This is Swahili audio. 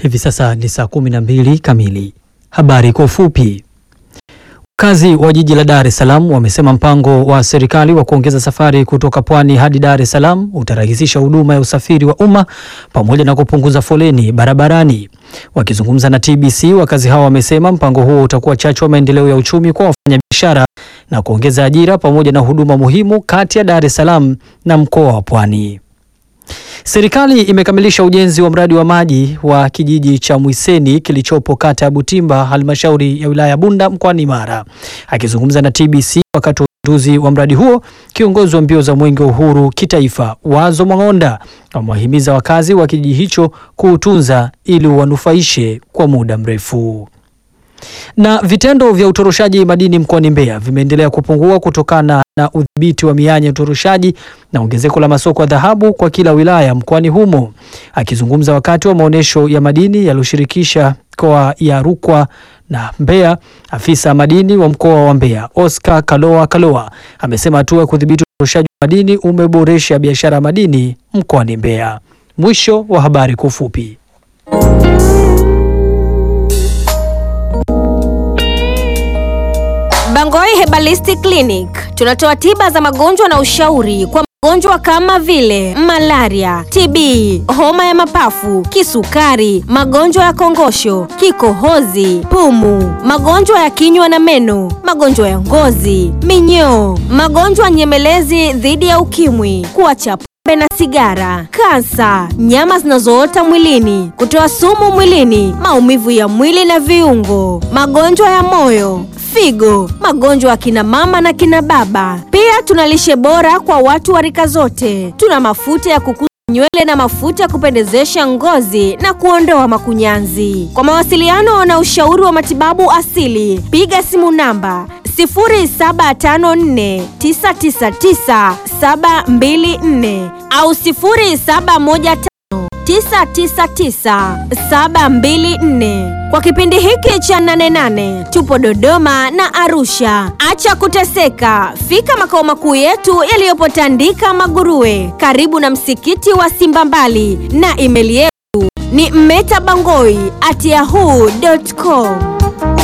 Hivi sasa ni saa kumi na mbili kamili. Habari kwa ufupi. Wakazi wa jiji la Dar es Salaam wamesema mpango wa serikali wa kuongeza safari kutoka Pwani hadi Dar es Salaam utarahisisha huduma ya usafiri wa umma pamoja na kupunguza foleni barabarani. Wakizungumza na TBC, wakazi hao wamesema mpango huo utakuwa chachu wa maendeleo ya uchumi kwa wafanyabiashara na kuongeza ajira pamoja na huduma muhimu kati ya Dar es Salaam na mkoa wa Pwani. Serikali imekamilisha ujenzi wa mradi wa maji wa kijiji cha Mwiseni kilichopo kata ya Butimba, halmashauri ya wilaya ya Bunda mkoani Mara. Akizungumza na TBC wakati wa uzinduzi wa mradi huo, kiongozi wa mbio za Mwenge wa Uhuru kitaifa Wazo Mwang'onda amewahimiza wakazi wa kijiji hicho kuutunza ili uwanufaishe kwa muda mrefu. Na vitendo vya utoroshaji madini mkoani Mbeya vimeendelea kupungua kutokana na udhibiti wa mianya ya utoroshaji na ongezeko la masoko ya dhahabu kwa kila wilaya mkoani humo. Akizungumza wakati wa maonyesho ya madini yaliyoshirikisha mikoa ya Rukwa na Mbeya, afisa madini wa mkoa wa Mbeya Oscar Kaloa Kaloa amesema hatua ya kudhibiti utoroshaji wa madini umeboresha biashara ya madini mkoani Mbeya. Mwisho wa habari kwa ufupi. Bangoi Herbalistic Clinic tunatoa tiba za magonjwa na ushauri kwa magonjwa kama vile malaria, TB, homa ya mapafu, kisukari, magonjwa ya kongosho, kikohozi, pumu, magonjwa ya kinywa na meno, magonjwa ya ngozi, minyoo, magonjwa nyemelezi dhidi ya ukimwi, kuacha pombe na sigara, kansa, nyama zinazoota mwilini, kutoa sumu mwilini, maumivu ya mwili na viungo, magonjwa ya moyo figo, magonjwa ya kina mama na kina baba. Pia tuna lishe bora kwa watu wa rika zote. Tuna mafuta ya kukuza nywele na mafuta ya kupendezesha ngozi na kuondoa makunyanzi. Kwa mawasiliano na ushauri wa matibabu asili, piga simu namba 0754999724 au 0715 999 kwa kipindi hiki cha nane nane tupo Dodoma na Arusha. Acha kuteseka, fika makao makuu yetu yaliyopo Tandika Maguruwe, karibu na msikiti wa Simba Mbali, na imeli yetu ni mmetabangoi at yahoo.com.